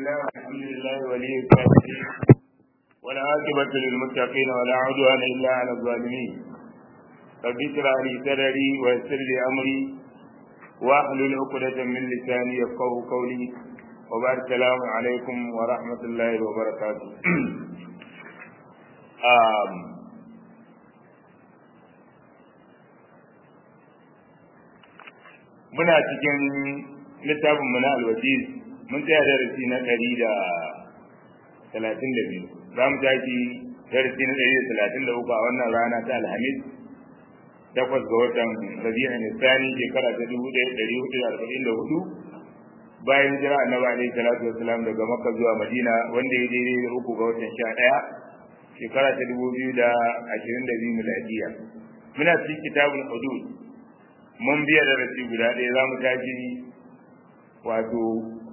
الله الحمد لله ولي الصالحين والعاقبة للمتقين ولا عدوان إلا على الظالمين رب اشرح لي صدري ويسر لي أمري واحلل عقدة من لساني يفقه قولي وبارك السلام عليكم ورحمة الله وبركاته آم. muna cikin littafin mu na alwajiz mun tsaya darasi na ɗari da talatin da biyu za mu tashi darasi na ɗari da talatin da uku a wannan rana ta alhamis takwas ga watan rabi'a nisani shekara ta dubu ɗaya ɗari hudu da arba'in da hudu bayan jira annabi alaihi salatu wasalam daga makka zuwa madina wanda ya daidai da uku ga watan sha ɗaya shekara ta dubu biyu da ashirin da biyu miladiya muna cikin kitabul hudud mun biya da rasi guda ɗaya za mu tashi wato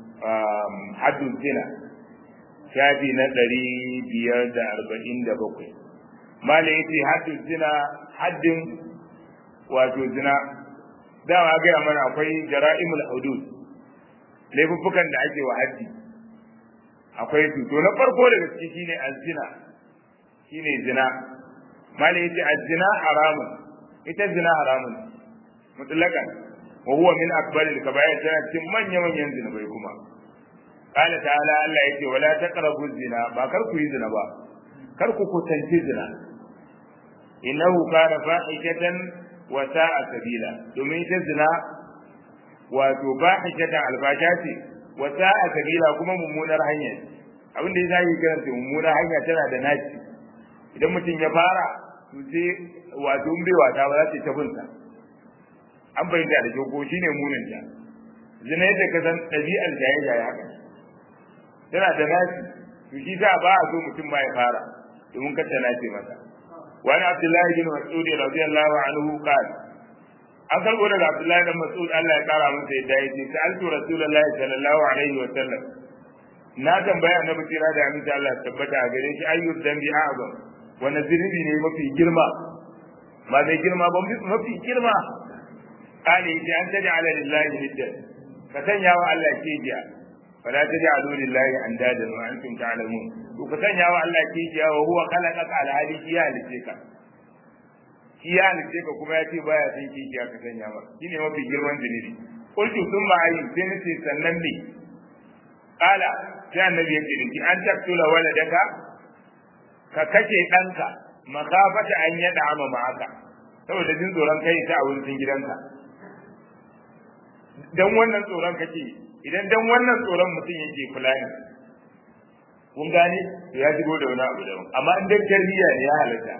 haddun zina shafi na ɗari biyar da arba'in da bakwai malin yace haddun zina haddin wato zina dama gaya mana akwai jara'imul hudud laifuffukan da ake wa haddi akwai su to na farko daga ciki shine azina shine zina malin yace azina haramun ita zina haramun mutlakan wa huwa min akbaril kaba'ir tana cikin manya manyan zinubai kuma qala ta'ala Allah yake wala taqrabu zina ba kar ku yi zina ba kar ku kusanci zina innahu kana fahishatan wa sa'a sabila domin ita zina wato fahishatan albasha ce wa sa'a sabila kuma mummunar hanya abin da yasa yi karanta mummunar hanya tana da naci idan mutum ya fara to sai wato in bai wata ba za ta tabinsa an bayyana da kyau ko shine munin ta zina yadda ka san ɗabi'ar jaye jaye haka tana da nasi to shi za ba a so mutum ba ya fara domin kar ta nace masa wani abdullahi bin mas'ud radiyallahu anhu qala an karbo daga abdullahi bin mas'ud Allah ya kara masa yadda ya ce sa'altu rasulullahi sallallahu alaihi wa sallam na tambaya annabi tira da aminta Allah tabbata a gare shi ayyub dambi a'zam wani zunubi ne mafi girma ba mai girma ba mafi girma kale yace an taj'ala lillahi niddan ka sanya wa Allah kijiya fala taj'alu lillahi andadan wa antum ta'lamun to ka sanya wa Allah kijiya wa huwa khalaqaka ala hali ya halice ka shi ya halice ka kuma ya ce baya son kijiya ka sanya masa shine mafi girman zunubi qultu thumma ayyin sai nace sannan ne kala sai annabi yake da ki an taktula waladaka ka kace danka makafata an yada ama ma'aka saboda jin tsoron kai ta a wurin gidanka dan wannan tsoron kake idan dan wannan tsoron mutum yake fulani kun gane to ya shigo da wani abu daban amma in dan tarbiyya ne ya halatta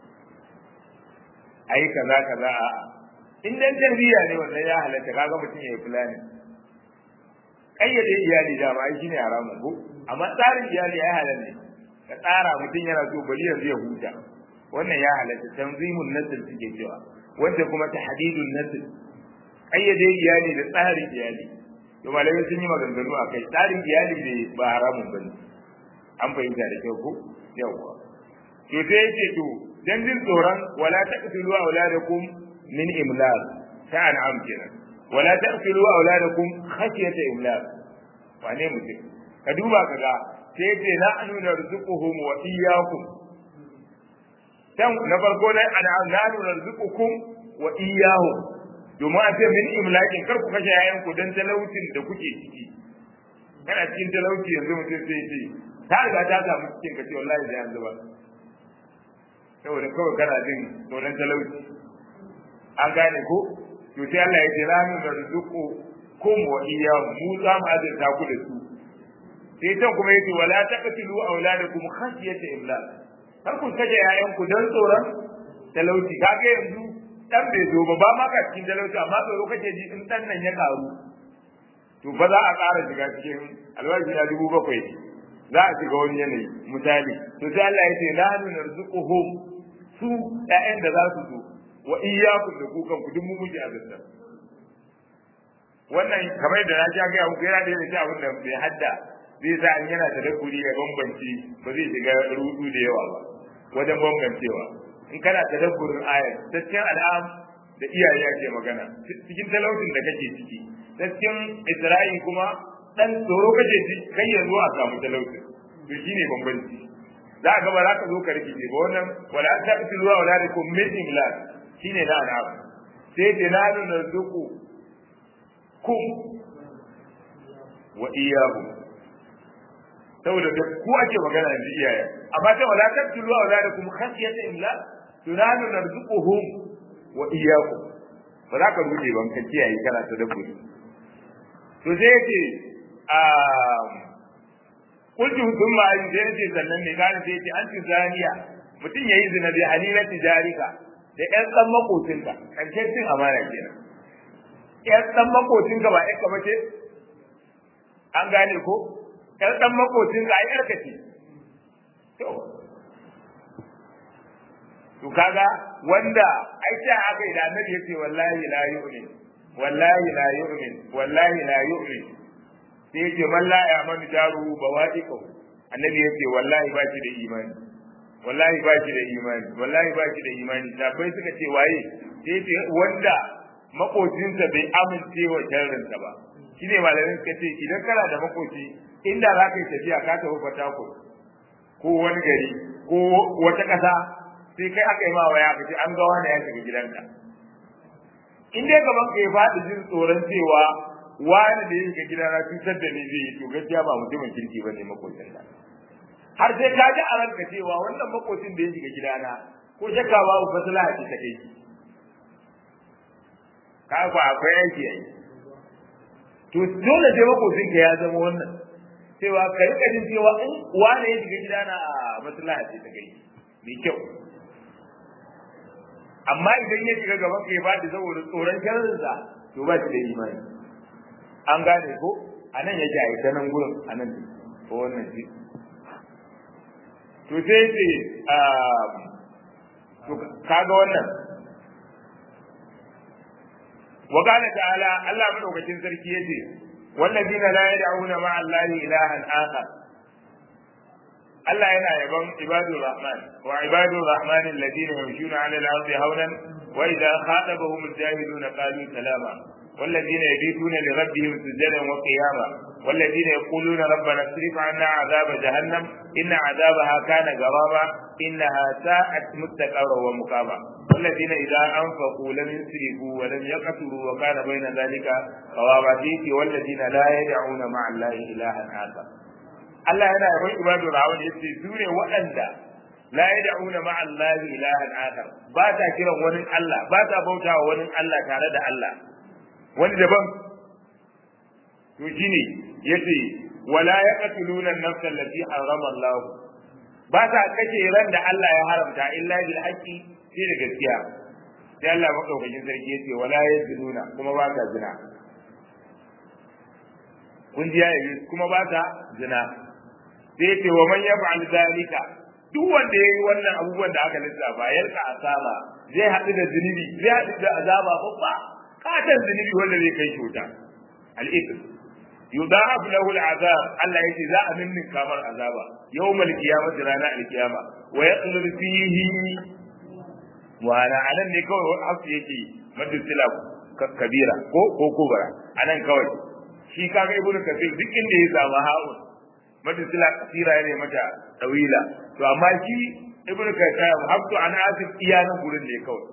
ai kaza kaza a in dan tarbiyya ne wannan ya halatta kaga mutum yayi fulani kayyade iyali da ba shine haramun ko amma tsarin iyali ya halatta ne ka tsara mutum yana so bari yanzu ya huta wannan ya halatta tanzimun nasl suke cewa wanda kuma tahdidun nasl kayyade iyali da tsarin iyali to malamai sun yi maganganu a kai tsarin iyali ne ba haramun ba ne an fahimta da kyau ko yawwa to sai yake to dan jin tsoron wala taqtulu auladakum min imlaq ta an'am kenan wala taqtulu auladakum khashyata imlaq wane mutum ka duba kaga sai yake na anu narzuquhum wa iyyakum dan na farko ne an'am na narzuqukum wa iyyahum domin a ce min imlakin kar ku kashe yayan ku dan talaucin da kuke ciki kana cikin talauci yanzu mutum sai ce ta riga ta samu cikin ka ce wallahi sai an zuba saboda kawai kana jin tsoron talauci an gane ko to sai Allah ya ce la nu narzuqu kum wa iyyahu mu za mu azurta ku da su sai can kuma yace wala taqtulu auladakum khashyata imlak kar ku kashe yayan ku dan tsoron talauci kage yanzu dan bai zo ba ba ma ka cikin talauci amma tsoro kake ji in dan nan ya karu to ba za a ƙara shiga cikin alwaji na dubu bakwai za a shiga wani yanayi misali to sai Allah ya ce la narzuquhum su ƴaƴan da za su zo wa iyyakum da kukan ku duk mu muke azabta wannan kamar da na ja ga muku yana da yake abin da bai hadda zai sa an yana tadabburi ya bambanci ba zai shiga rudu da yawa ba wajen bambancewa in kana tadabburin ayar cikin al'am da iyaye ake magana cikin talautin da kake ciki cikin isra'i kuma dan tsoro kaje ji kai ya zo a samu talauci to shine bambanci za ka ba za ka zo ka rikice ba wannan wala ta fi ruwa wala da kun min imlak shine da ana sai da na nuna zuku kum wa iyahu saboda da ku ake magana da iyaye amma ta wala ta fi ruwa wala da kun khashiyata imlak tunanu narzuquhum wa iyyakum ba za ka rude ban ka kiyaye kana ta dabbobi to sai yace kullu thumma in sai yace sannan ne kana sai yace anti zaniya mutum yayi zina bi halila tijarika da ƴan dan makocinka karshen cin amana kenan ƴan dan makocinka ba ƴan ka bace an gane ko ƴan dan makocinka ai ƴarka ce to to kaga wanda ai sai aka yi da annabi yace wallahi la yu'min wallahi la yu'min wallahi la yu'min sai yace man la ya'manu jaru bawa'iqu annabi yace wallahi ba shi da imani wallahi ba shi da imani wallahi ba shi da imani sabai suka ce waye sai yace wanda makocinsa bai amince wa sharrinsa ba shine malamin suka ce idan kana da makoci inda za ka yi tafiya ka tafi fatako ko wani gari ko wata ƙasa sai kai aka yi ma waya ka ce an ga wani ya shiga gidanka in dai gaban ka ya faɗi jin tsoron cewa wani da ya shiga gidana cutar da ni zai yi to gaskiya ba mutumin kirki ba ne makocin da har sai ka ji a ranka cewa wannan makocin da ya shiga gidana ko shakka babu fasala a ta kai ka ku akwai aiki yayi to dole sai makocin ka ya zama wannan cewa ka rika jin cewa in wani ya shiga gidana a maslaha ce ta kai mai kyau amma idan ya shiga gaban ka ya bada saboda tsoron sharrinsa to ba shi da imani an gane ko a nan yake a ita nan gurin a nan ko wannan shi to sai ce to kaga wannan wa qala ta'ala Allah madaukakin sarki yace wallazina la yad'una ma'a Allahi ilahan akhar Allah yana yaban ibadur rahman wa ibadur rahman alladhina yamshuna 'ala al-ardi hawlan wa idha khatabahum al-jahiluna qalu salama والذين يبيتون لربهم سجدا وقياما والذين يقولون ربنا اصرف عنا عذاب جهنم إن عذابها كان غراما إنها ساءت مستقرا ومقاما والذين إذا أنفقوا لم يسرفوا ولم يقتلوا وكان بين ذلك قواما والذين لا يدعون مع الله إلها آخر Allah yana yaban ibadu rawun yace su ne waɗanda la yad'una ma'a Allah ilahan akhar ba ta kiran wani Allah ba ta bautawa wani Allah tare da Allah wani daban to shine yace wala yaqtuluna an-nafsa allati harrama Allah ba ta kace ran da Allah ya haramta illa bil haqqi sai da gaskiya sai Allah madaukakin sarki yace wala yazununa kuma ba ta zina kun ji yayi kuma ba ta zina sai ce wa man yaf'al zalika duk wanda yayi wannan abubuwan da aka lissafa yalka asaba zai haɗu da zunubi zai haɗu da azaba babba katan zunubi wanda zai kai cuta al-ithm yudha'af lahu al-azab Allah yace za a ninnin kamar azaba yawmal qiyamah rana al-qiyama wa yaqlul fihi wa ana anan ne kawai hafi yake madusila kabira ko ko kubara anan kawai shi kaga ibnu kafir duk inda ya samu ha'un madusila kasira ne mata tawila to amma shi ibnu kafir habtu an asif iyanan gurin ne kawai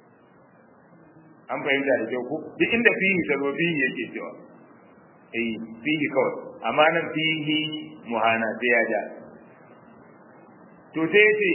an fahimta da kyau ko duk inda fihi ta zo fihi yake cewa eh fihi kawai amma nan fihi muhana sai ya ja to sai ce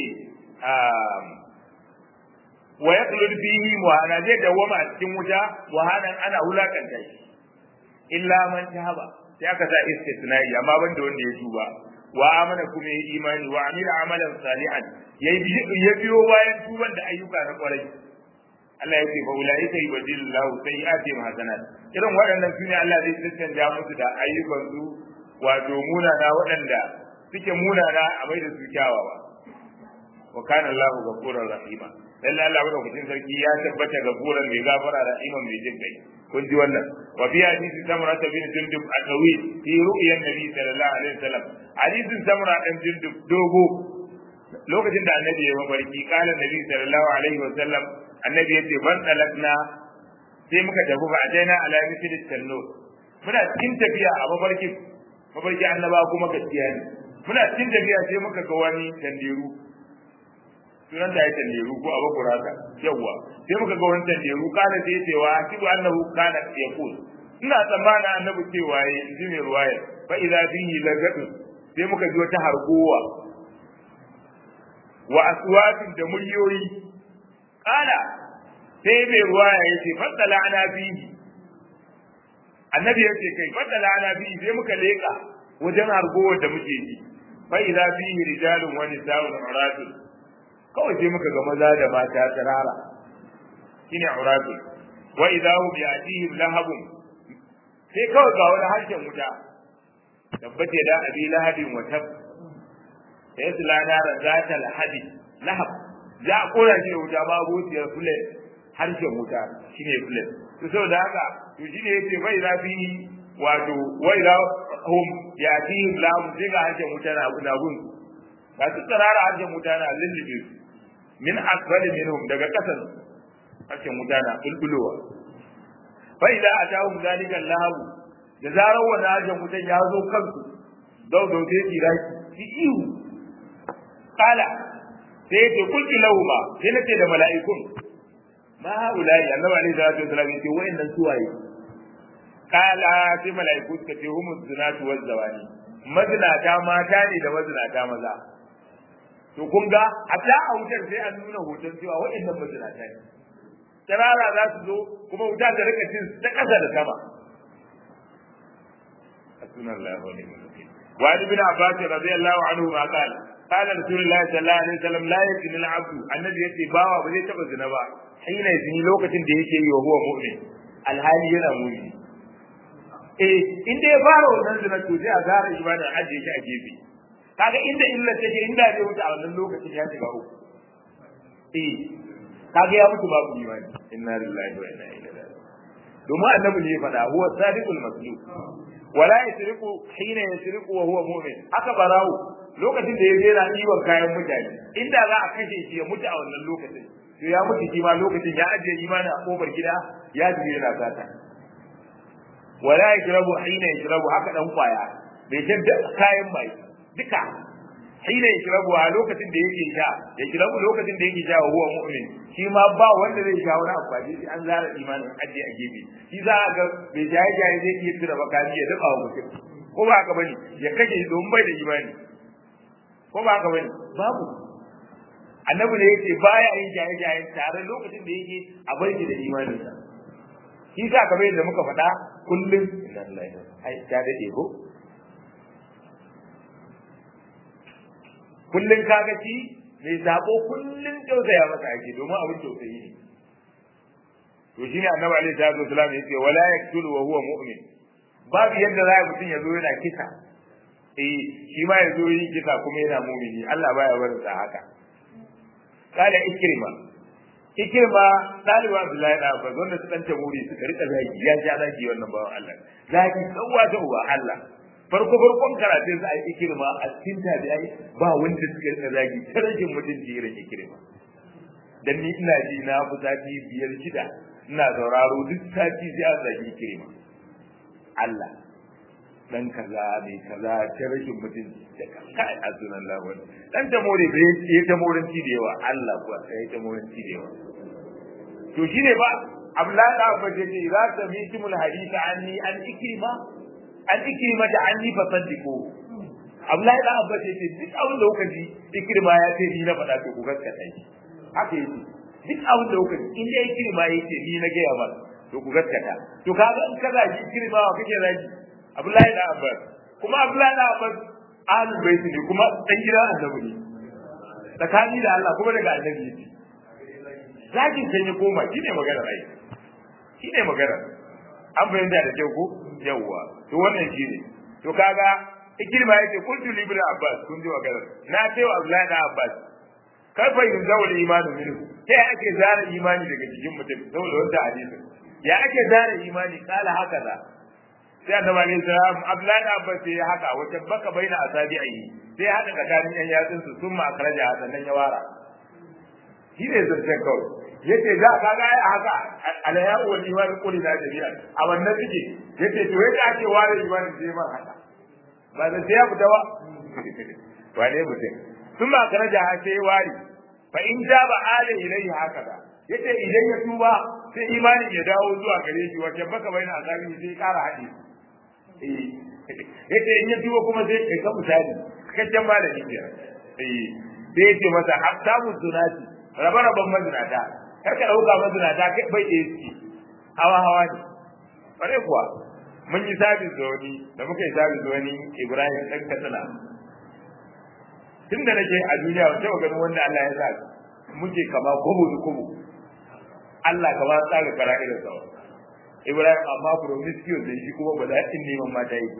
wa yaqlud fihi muhana zai dawama a cikin wuta wahanan ana wulakanta shi illa man tahaba sai aka sa istisnai amma banda wanda ya tuba wa amana kuma ya imani wa amila amalan salihan ya biyo bayan tuban da ayyuka na kwarai Allah ya ce fa ulaika yubdilu Allahu sayyi'atihim hasanat irin waɗannan sune Allah zai tantance musu da ayyukan su wato munana waɗanda suke munana a mai da su kyawawa wa kana Allahu ghafurur rahima lalle Allah madaukakin sarki ya tabbata gafuran mai gafara rahiman mai jin kai kun ji wannan wa fi hadisi samra bin jundub atawi fi ru'yan nabi sallallahu alaihi wasallam hadisin samra dan jundub dogo lokacin da annabi ya mafarki kala nabi sallallahu alaihi wasallam annabi yace ban talakna sai muka tafi ba daina ala misli tanno muna cikin tafiya a mafarki mafarki annaba kuma gaskiya ne muna cikin tafiya sai muka ga wani tanderu sunan da ya tanderu ko abu kuraka yawa sai muka ga wani tanderu kana sai ya cewa akibu annahu kana yaqul ina tsammana annabi cewa ya ji mai ruwaya fa idza fihi lagadu sai muka ji wata hargowa wa aswatin da muryoyi kana sai mai ruwaya ya ce faddala ana fihi annabi ya ce kai faddala ana fihi sai muka leka wajen hargowar da muke ji fa idza fihi rijalun wa nisa'un uratun kawai sai muka ga maza da mata tsirara shine uratun wa idza hum yatihim lahabun sai kawai ga wani harshen wuta tabbace da abi lahabin wa tab sai su lana da zata lahabi lahab za a kora shi wuta ba abociyar fule harshen wuta shine fule to saboda haka to shine yace bai za fi wato wai da hum yatihim lahab sai ga harshen wuta na na gun ga su tsarara harshen wuta na lullube min asfali minhum daga kasan harshen wuta na bulbulowa fa idza atahum zalika Allah da zarar wannan ajin mutan ya zo kansu dau dau sai tira ki ihu kala sai ce kulki lahu ma sai nace da mala'ikun ma ulai annabi alaihi salatu wasallam yace wayannan suwaye kala sai mala'iku suka ce humu zinatu waz zawani mazinata mata ne da mazinata maza to kun ga hatta a wutar sai an nuna hoton cewa wayannan mazinata ne tarara za su zo kuma wuta ta rika cin ta ƙasa da sama sunan Allah wa ni'mal wakil wa ibn Abbas radiyallahu anhu ma qala qala rasulullahi sallallahu alaihi wasallam la yakun al-abdu annabi yace bawa ba zai taba zina ba hina zini lokacin da yake yi wa huwa mu'min alhali yana mu'min eh inda ya fara wannan zina to sai a gara imanin ajiye shi a gefe kaga inda illa take inda zai wuce a wannan lokacin ya shiga uku eh kaga ya mutu babu imani inna lillahi wa inna ilaihi raji'un domin annabi ne ya faɗa huwa sadiqul masduq wala yasriqu hina yasriqu wa huwa mu'min haka barawo lokacin da ya je na ɗiban kayan mutane inda za a kashe shi ya mutu a wannan lokacin to ya mutu shi ma lokacin ya ajiye imani a kofar gida ya je yana sata wala yashrabu hina yashrabu haka dan kwaya bai jadda kayan mai duka hina yashrabu a lokacin da yake sha ya shrabu lokacin da yake sha wa huwa mu'min shi ma ba wanda zai sha wani amfani sai an zara imanin ajiye a gefe shi za a ga bai jaye jaye zai iya tura bakami ya dafa wa mutum ko ba haka bane ya kashe don bai da imani ko ba haka bane babu annabi ne yake baya yin jaye jaye tare lokacin da yake a barki da imaninsa shi sa kamar yadda muka faɗa kullum inna lillahi ai ta dade ko kullum kaga shi mai zabo kullum tausaya masa ake domin abin tausayi ne to shine annabi alaihi salatu wasallam yace wala yaktulu wa huwa mu'min babu yadda za mutum ya zo yana kisa eh shi ma ya zo yi kisa kuma yana mu'mini Allah baya barin sa haka kala ikrima ikrima dalibu abdullahi da abbas wanda su dan tamuri suka rika zagi ya ja zagi wannan bawan Allah zagi tsawa ta uwa Allah farko farkon karatun sa ai ikirma a cikin tabi'ai ba wanda suka rika zagi ta rashin mutunci irin ikirma dan ni ina ji na fi sati biyar shida ina sauraro duk sati sai an zagi ikirma Allah dan kaza mai kaza ta rashin mutunci da kai a sunan lawan dan ta more da ya ta moranci da yawa Allah kuwa sai ta moranci da yawa to shine ba Abdullahi da Abbas ya ce za ta mitimul hadisa anni an ikrima an ikrima da anni fa saddiqu Abdullahi da Abbas ya ce duk abin da kuka ji ikrima ya ce ni na faɗa to ku gaskata shi haka yake duk abin da kuka ji in dai ikrima ya ce ni na gaya ba to ku gaskata to kaga in kaza ji ikrima wa kake zagi Abdullahi da Abbas kuma Abdullahi da Abbas ahlul bait ne kuma dan gidan annabi ne tsakani da Allah kuma daga annabi ne zakin sai ya koma shine magana ai shine magana an fahimta da kyau ko yawwa to wannan shine to kaga ikirma yake kuntu li ibn abbas kun ji magana na ce wa abdullahi da abbas kaifa yunzawu imanu minhu sai ake zara imani daga cikin mutum saboda wanda hadisi ya ake zara imani kala haka da sai annabi alayhi salam abdullahi da abbas sai haka wata baka baina asabi'i sai haka tsakanin yan yatsun su sun ma akraja sannan ya wara shi ne zancen kawai yace da kaga ai haka alaya wal iman kulli da jami'a a wannan suke yace to yadda ake ware iman sai ma haka ba da sai ya fita ba wane mutum sun ba kana da sai ware fa in ja ba ala ilayhi haka da yace idan ya tuba sai imani ya dawo zuwa gare shi wace baka bayyana azabi sai kara haɗe eh yace in ya tuba kuma sai kai ka misali cikakken malami ke eh sai yace masa hasabu sunati rabe-raben mazinata kar ka dauka mazinata kai bai da yake hawa hawa ne bare kuwa mun yi sabis da wani da muka yi sabis da wani Ibrahim dan Katsina tun da nake a duniya ba taɓa ganin wanda Allah ya sa muke kama kubu da kubu Allah kama tsara kara irin sa Ibrahim amma promiscuous da shi kuma ba za in neman mata yi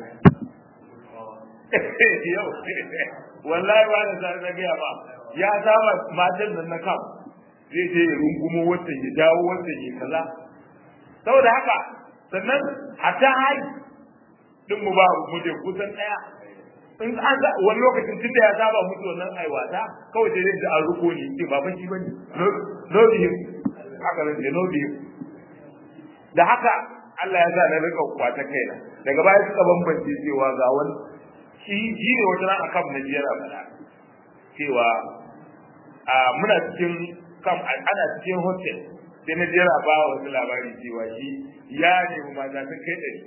yau wallahi ba da zai na gaya ba ya saba matan nan na kam zai je ya rungumo wata ya dawo wata ya kaza saboda haka sannan hatta hari din mu ba mu je kusan daya in an za wani lokacin tun da ya saba mutu wannan aiwata kawai sai da an ruko ni ce baban shi bane no bi haka ne no bi da haka Allah ya sa na rika kwata kaina daga baya suka bambance cewa ga wani shi shi ne wata ran akan na jiyar fada cewa a muna cikin kam ana cikin hotel sai na jira ba wasu labari cewa shi ya nemi mata sun kai ɗari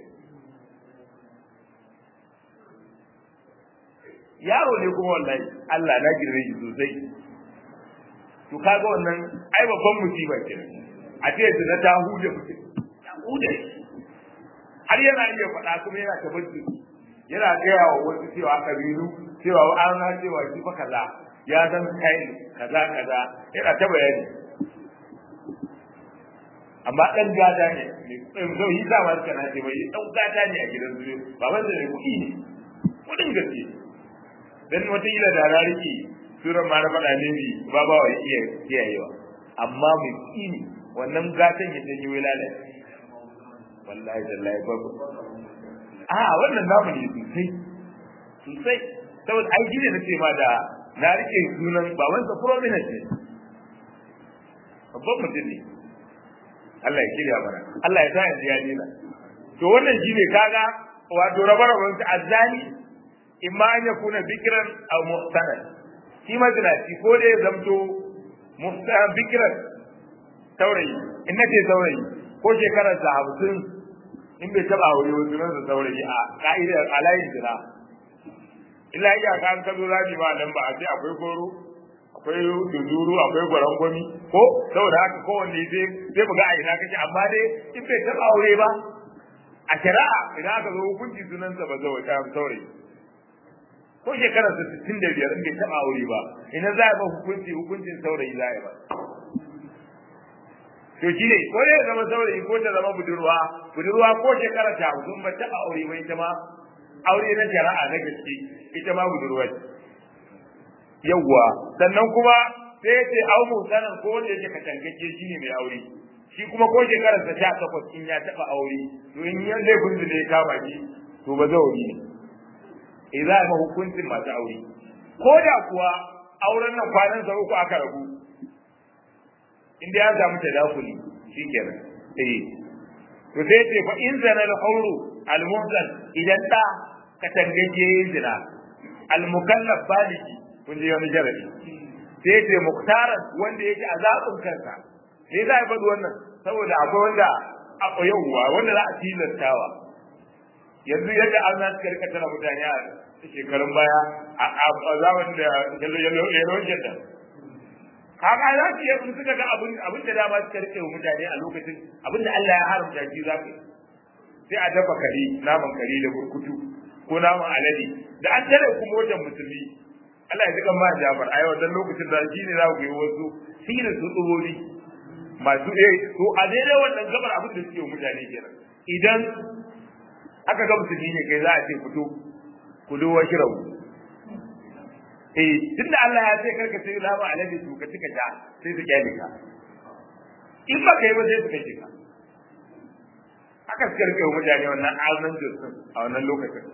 yaro ne kuma wallahi Allah na girme shi sosai to kaga wannan ai babban musiba kenan a ce da na ta hude mutum ta hude har yana iya faɗa kuma yana tabbaci yana gaya wa wasu cewa kabilu cewa an na cewa shi fa kaza ya san kai kaza kaza yana ta bayani amma dan gada ne so yi za ma suka na ce bai dan gada ne a gidan su baban da ne kuɗi ne kudin gaske dan wata ila da rariki suran ma na faɗa ne bi ba ba wa iya kiyayewa amma mai kini wannan gatan ya janyo wai lalace wallahi tallahi babu a wannan namu ne sosai sosai saboda ai gine na ce ma da na rike sunan babansa prominent ne babban mutum ne Allah ya kirya mana Allah ya sa yanzu ya dena to wannan shine kaga wato rabar-rabar ta azzani imma an yakuna bikran aw muhtanan shi mazinaci ko da ya zamto muhtanan bikran saurayi in nace saurayi ko shekarar sa hamsin in bai taba aure wasu nan saurayi a ka'idar alayin jira illa iya ka an kazo zabi ba nan ba a ce akwai goro akwai duduru akwai gwarangwami ko saboda haka kowanne sai sai mu ga a ina kake amma dai in bai taba aure ba a shari'a idan aka zo hukunci sunansa ba zai ta saurayi ko shekarar sa 65 in bai taba aure ba ina za a ba hukunci hukuncin saurayi za a ba to shi ne ko ne zama saurayi ko ta zama budurwa budurwa ko shekara ta hukun ba taba aure ba ita ma aure na shari'a na gaske ita ma budurwa ce yawwa sannan kuma sai ya ce au mutanen ko wanda yake katangacce shi ne mai aure shi kuma ko shekarar sa sha takwas in ya taba aure to in ya laifin da ya kama shi to ba zauri ne eh za a ma hukuncin masu aure ko da kuwa auren nan kwanan sa uku aka rabu inda ya samu tadakuli shikenan eh to sai ce fa in zana al-hawru al-muhsan idan da katangacce zina al-mukallaf baligi kun ji wani jarabi sai ce muktaran wanda yake a zaɓin kansa sai za a faɗi wannan saboda akwai wanda a yauwa wanda za a tilastawa yanzu yadda an za su karka tana mutane a shekarun baya a zaman da yalon jadda kaga za su yi suka ga abin abin da dama suka rike wa mutane a lokacin abin da Allah ya haramta shi za ka sai a dafa kare naman kare da burkutu ko naman alade da an tare kuma wajen musulmi Allah ya ji kan ma Jafar ai wannan lokacin da shi ne za ku yi wasu sirrin su tsubori masu eh to a daidai wannan gabar abin da suke mutane kenan idan aka ga musulmi ne kai za a ce fito ku do washi rawu eh tunda Allah ya ce karka sai lama alade su ka cika ta sai su kyale ka in ba kai ba sai su kace ka aka suka rike mutane wannan azumin jirgin a wannan lokacin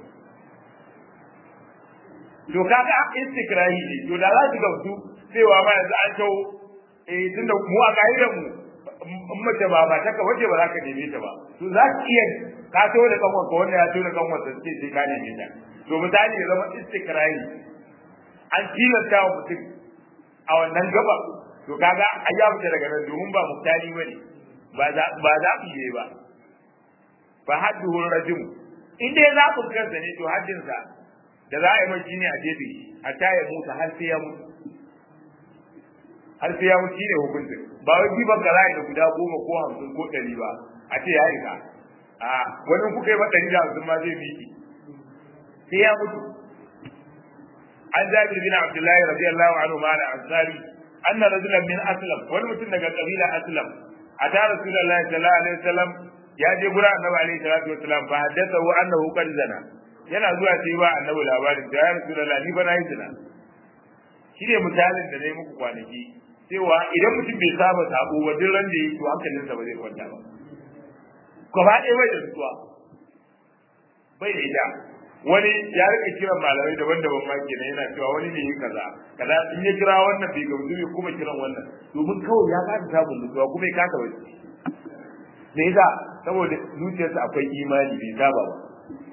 to kaga istikrahi ne to da za su gamsu cewa ma yanzu an tawo eh tunda mu a kaidar mu in mace ba ba ta ka waje ba za ka neme ta ba to za ki iya ka to da kanwa ko wanda ya to da kanwa ta ce sai ka neme ta to misali ya zama istikrari an tilasta wa mutum a wannan gaba to kaga a ya fita daga nan domin ba muktali bane ba za ba za ku yi ba fa hadduhu rajum in dai za ku kansa ne to haddin sa da za a yi mai shine a jefe a taya mutu har sai ya mutu har sai ya mutu shine hukuncin ba wai jiban ka da guda goma ko hamsin ko ɗari ba a ce ya isa a wani kuka yi ma ɗari da hamsin ma zai miki sai ya mutu an jabir bin abdullahi radiyallahu anhu ma da ansari anna rajulan min aslam wani mutum daga kabila aslam ata rasulullahi sallallahu alaihi wasallam ya je gura annabi alaihi salatu wasallam fa haddathahu annahu qad zana yana zuwa sai ba annabi labarin da ya rasulullahi ni ba na yi zina shi ne misalin da nayi muku kwanaki cewa idan mutum bai saba sabo ba duk ran da yi to hankalinsa ba zai kwanta ba gaba ɗaya bai da nutsuwa bai da ita wani ya rika kiran malamai daban-daban ma kenan yana cewa wani ne yi kaza kaza in ya kira wannan bai gamsu bai kuma kiran wannan domin kawai ya kasa samun nutsuwa kuma ya kasa wani me yasa saboda zuciyarsa akwai imani bai saba ba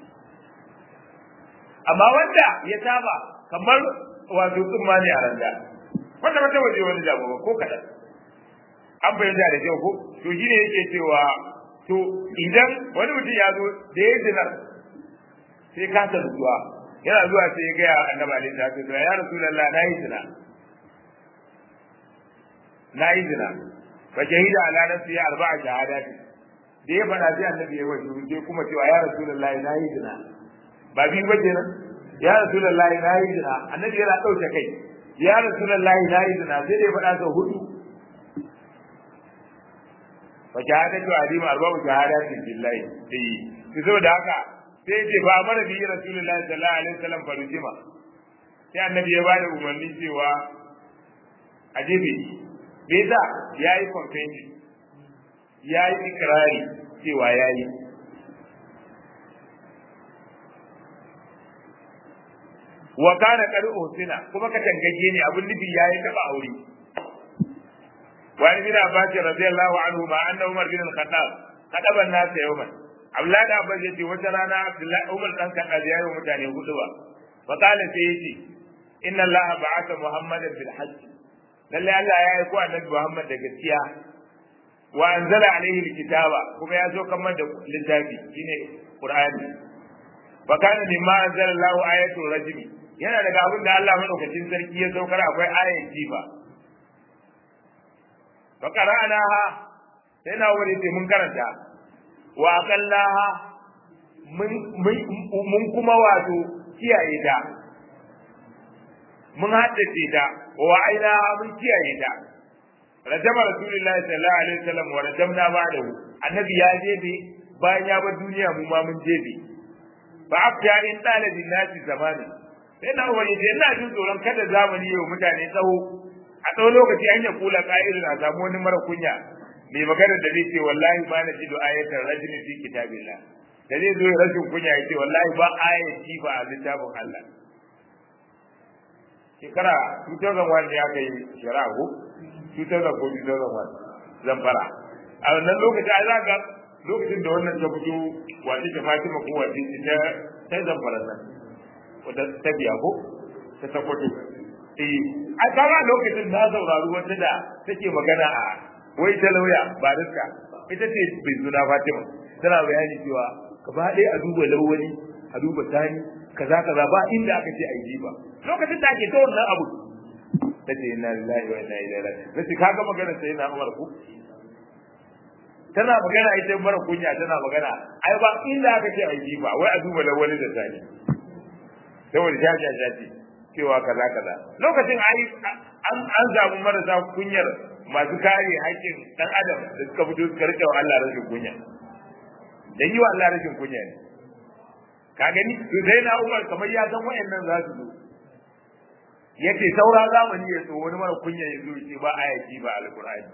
amma wanda ya saba kamar wato tsumma ne a randa wanda ba ta waje wani damu ba ko kaɗan an fahimta da kyau ko to shi ne yake cewa to idan wani mutum ya zo da ya zinar sai ka ta zuwa yana zuwa sai ya gaya annabi alaihi salatu wasallam ya rasulullah na yi zina na yi zina fa shahida ala nafsi ya arba'a shahadati da ya fada sai annabi ya wasu sai kuma cewa ya rasulullah na yi zina ba biyu ba kenan ya rasulullah na yi zina annabi yana dauke kai ya rasulullah na yi zina sai da ya fada sau hudu fa shahadatu adim arba'u shahadati billahi sai to saboda haka sai ce ba mana bi rasulullahi sallallahu alaihi wasallam farujima sai annabi ya bada umarni cewa a jefe bai da yayi confession yayi ikrari cewa yayi wa kana qad usina kuma ka tangaje ne abin nufi yayi taba aure وعن ابن عباس رضي الله عنهما ان عمر بن الخطاب خطب الناس يوما Abdullahi da Abbas yace wata rana Abdullahi Umar dan Khattab ya yi mutane hudu ba fa qala sai yace inna Allah ba'atha Muhammadan bil hajj lalle Allah ya aiko annabi Muhammad da gaskiya wa anzala alaihi alkitaba kuma ya zo kamar da littafi shine Qur'ani fa kana mimma anzala Allah ayatul rajmi yana daga abin da Allah madaukakin sarki ya saukar akwai ayat jifa fa qara'naha sai na wuri sai mun karanta wa aqallaha mun mun kuma wato kiyaye ta mun haddace ta wa ainaha mun kiyaye ta rajama rasulullahi sallallahu alaihi wasallam wa rajamna ba'dahu annabi ya jefe bayan ya bar duniya mu ma mun jefe fa afta in talibin nasi zamani sai na wani da ina jin tsoron kada zamani yau mutane tsawo a tsawon lokaci an ya kula ka'idun a samu wani mara kunya mai magana da zai ce wallahi ba na jido ayatar rajulin fi kitabillah da zai zo rashin kunya ya ce wallahi ba ayat kifa a littafin Allah shekara 2001 ya kai shari'a ko 2000 ko 2001 zamfara a wannan lokaci a zaga lokacin da wannan ta fito wace ta Fatima ko wace ta ta zamfara nan wata ta biya ko ta sakwato eh a kama lokacin na saurari wata da take magana a wai ta lauya ba riska ita ce bai suna Fatima tana bayani cewa gaba ɗaya a duba lawali a duba tani kaza kaza ba inda aka ce ai jiba lokacin da ake ta wannan abu tace inna lillahi wa inna ilaihi raji'un nace kaga magana sai na Umar ku tana magana ita mara kunya tana magana ai ba inda aka ce ai jiba wai a duba lawali da tani saboda jaja jaji cewa kaza kaza lokacin ai an an zamu marasa kunyar masu kare haƙƙin dan adam da suka fito suka rike wa Allah rashin kunya dan yi wa Allah rashin kunya ne ka gani to sai na Umar kamar ya san wayannan za su zo yace saura zamani ya so wani mara kunya ya zo ce ba ayati ba alqur'ani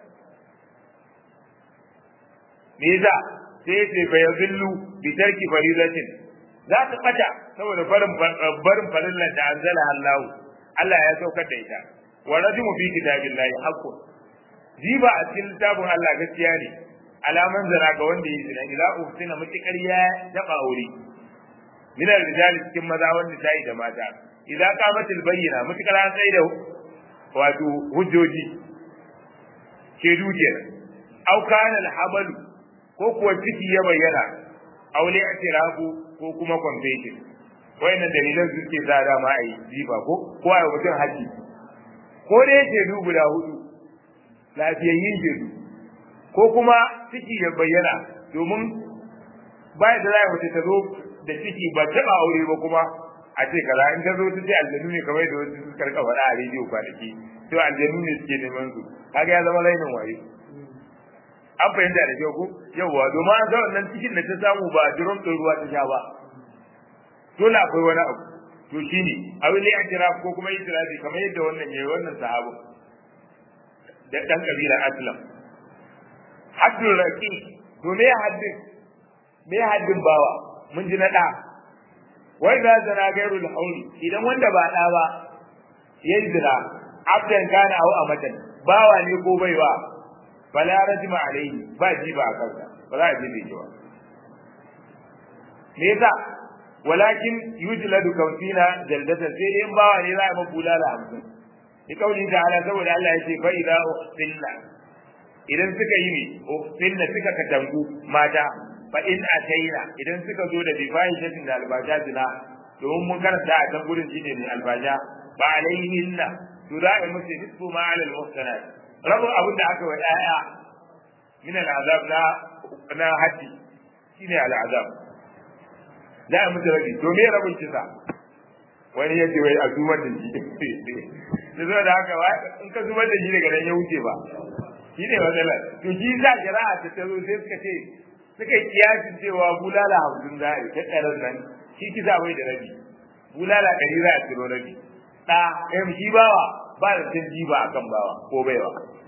me yasa sai yace fa yazillu bi tarki faridatin za ta bata saboda barin barin farillan da anzala Allah Allah ya saukar da ita wa rajmu fi kitabillahi haqqun jiba a cikin littafin Allah gaskiya ne alaman zana ga wanda ya zina idza uftina mutikar ya taba aure min rijali cikin maza wanda tayi da mata idza qamatil bayyina mutikar an sai da wato hujjoji ke duke au kana al ko kuwa ciki ya bayyana aure atirafu ko kuma confession wayannan dalilan suke sa dama a yi jifa ko ko a mutum haji ko da yake du guda hudu lafiyayyin shedu ko kuma ciki ya bayyana domin bayan da za a mace ta zo da ciki ba taɓa aure ba kuma a ce kaza in ta zo ta ce aljanu ne kamar da wasu suka rika faɗa a rediyo kwanaki to aljanu ne suke neman su kaga ya zama lainin waye an fahimta da kyau ko yawwa domin an ga wannan cikin da ta samu ba durom ɗin ruwa ta sha ba dole akwai wani abu to shine abu ne a ko kuma itirafi kamar yadda wannan yayi wannan sahabu da dan kabilar aslam haddul raqi to me haddin me haddin bawa mun ji na da wai da zana gairul hauli idan wanda ba da ba yayi zina abdan kana au amatan bawa ne ko baiwa fala rajma alaihi ba ji ba kansa ba za a ji da ba me yasa walakin yujladu kawsina jaldatan sai dai in bawa ne za a mabula da hamsin bi kauli ta'ala saboda Allah yace fa idza ukhtilna idan suka yi ne ukhtilna suka katangu mata fa in ataina idan suka zo da bifahishatin da albaja zina domin mun karanta a kan gurin shine ne albaja ba alaihinna to za a musu nisfu ma alal muhsanat rabu abin da aka wa yaya min al'azab na na haddi shine al'azab za a musu rabi to me rabin kisa wani yace wai a zubar da shi da zo da haka ba in ka zubar da shi daga nan ya wuce ba shi ne matsalar to shi za shari'a ta tazo sai suka ce suka yi kiyasin cewa bulala hamsin za a yi ta tsaron nan shi kisa bai da rabi bulala ɗari za a ciro rabi ɗa ɗayan shi bawa ba da cin jiba a kan bawa ko baiwa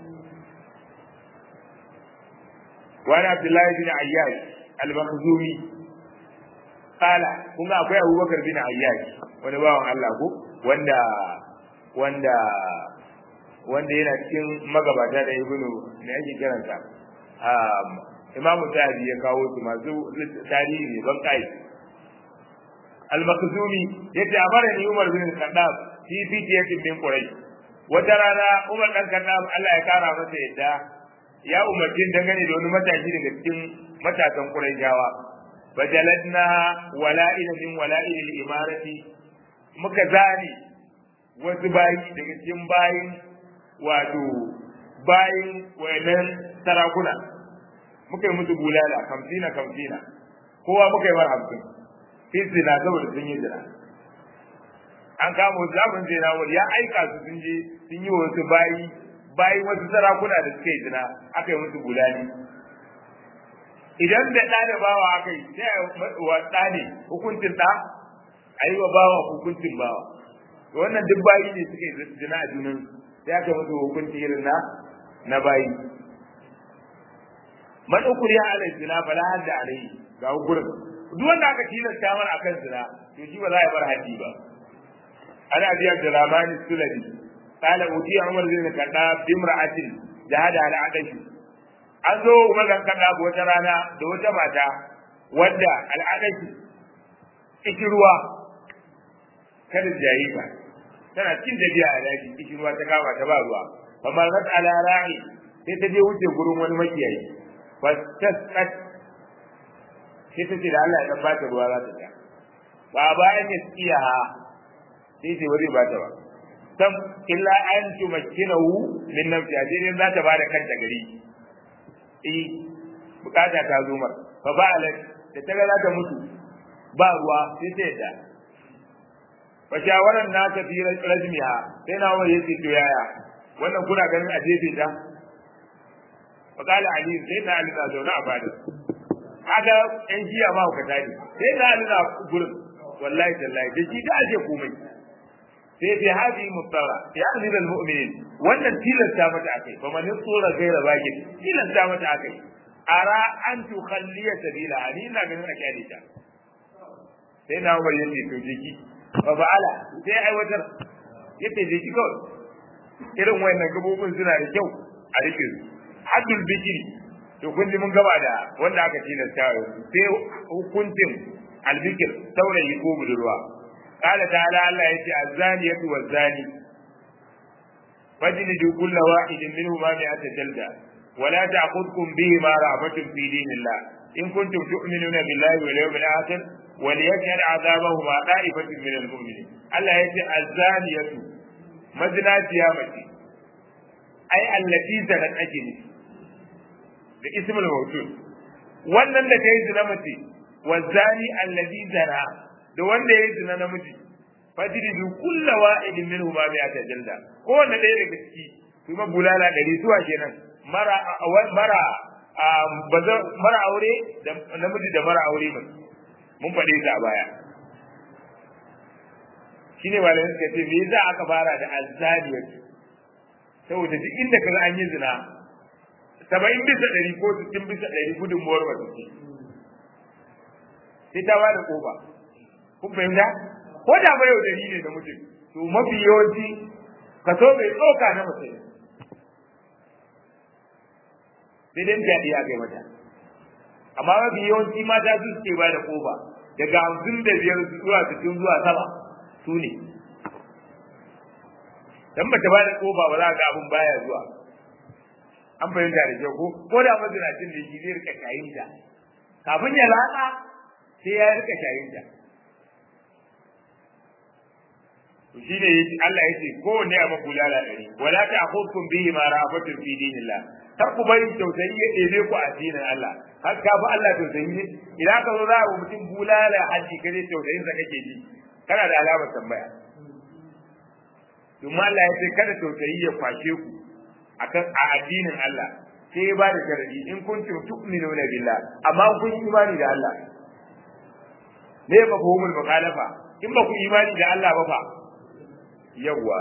wani abdullahi bin ayyash al-makhzumi kala kun ga akwai abubakar bin ayyash wani bawan Allah ko wanda wanda wanda yana cikin magabata da ibnu ne ake kiransa um imamu tabi ya kawo su masu tarihi ne ban kai al-makhzumi yace amara ni umar bin khattab fi fitiyatin min quraish wata rana umar dan khattab Allah ya kara masa yadda ya umarci dangane da wani matashi daga cikin matasan quraishawa fajaladna wala'ila min wala'il al-imarati muka zani wasu bayi daga cikin bayin wato bayin wayannan sarakuna muka yi musu bulala kamfina kamfina kowa muka yi mar hamsin fi zina saboda sun yi zina an kama wasu zafin zina wani ya aika su sun je sun yi wasu bayi bayi wasu sarakuna da suka yi zina aka yi musu bulali idan da ɗa da bawa aka yi sai wa ɗa ne hukuncin ɗa a yi wa bawa hukuncin bawa wannan duk bayi ne suka yi zina a junan sai aka musu hukunci irin na na bayi man ukuri ala zina fala hadda alai ga gurin duk wanda aka tilasta mana akan zina to shi ba za a bar haddi ba ana biya da ramani sulami qala uti umar bin kada bimra'atin jahada ala adashi an zo umar bin kada wata rana da wata mata wadda al'adashi ruwa kada jayita tana cin da biya a daji kishin ruwa ta kama ta ba ruwa fa ma zat ala ra'i sai ta je wuce gurin wani makiyayi fa tasqat sai ta ce da Allah ya dan bata ruwa za ta sha ba bayan ya tsiya sai sai wani ba ta ba sam illa an tumakkinahu min nafsi ajirin za ta bada kanta gari eh bukata ta zo mar fa ba'alat da ta ga za ta mutu ba ruwa sai ta yadda fa shawaran na ta fi rajmiha sai na wani yace to yaya wannan kuna ganin a jefe ta fa kala ali sai na ali na zauna a bada haka yan jiya ma ka tani sai na ali na gurin wallahi tallahi da shi da ake komai sai fi hadi mutara ya amir mu'minin wannan tilasta mata akai fa man tsora gaira baki tilasta mata akai ara an tukhalliya sabila ani ina ganin a kyale ta sai na umar yace to jiki fa ba'ala sai aiwatar yace jiki kawai irin wayannan gabobin suna da kyau a rike su haddul bikiri to kun ji mun gaba da wanda aka tilasta sai hukuncin albikir saurayi ko budurwa قال تعالى الله يتي الزانية والزاني فاجلدوا كل واحد منهما مئة جلدة ولا تأخذكم بهما رأفة في دين الله إن كنتم تؤمنون بالله واليوم الآخر وليشهد عذابهما طائفة من المؤمنين الله يتي الزانية مزنات يا متي أي التي زنت أجل باسم الموجود wannan da ta yi zina mace wa zani allazi zana da wanda ya yi zina namiji fajridu kulla wa'idin minhu ma bi ata jalda ko wanda ɗaya daga ciki kuma bulala ɗari zuwa kenan mara mara baza mara aure da namiji da mara aure mai mun faɗe ta a baya shine malamin suka ce me yasa aka fara da azzaniyat saboda duk inda kaga an yi zina saba'in bisa ɗari ko sittin bisa ɗari gudunmuwar wata ce sai ta ba da ƙofa kun fahimta ko da ba yau dari ne da mutum to mafi yawanci kaso mai tsoka na mutum sai dai jaɗi a kai mata amma mafi yawanci mata su suke ba da ƙofa daga hamsin da biyar zuwa sittin zuwa sama su ne dan bata ba da ƙofa ba za ga abin baya zuwa an fahimta da kyau ko ko da mazinacin da shi zai rika shayin ta kafin ya latsa sai ya rika shayin ta to shi ne Allah ya ce ko ne a makulala ɗari wala ta akhudkum bihi ma rafatun fi dinillah kar ku bari tausayi ya ɗebe ku a addinin Allah har ka bi Allah tausayi ne idan ka zo za a mutum bulala haji kare tausayin sa kake ji kana da alamar tambaya domin Allah ya ce kada tausayi ya kwashe ku akan a addinin Allah sai ya ba da sharadi in kuntum tu'minuna billah amma kun imani da Allah ne ba ku humul mukhalafa in ba ku imani da Allah ba fa yawa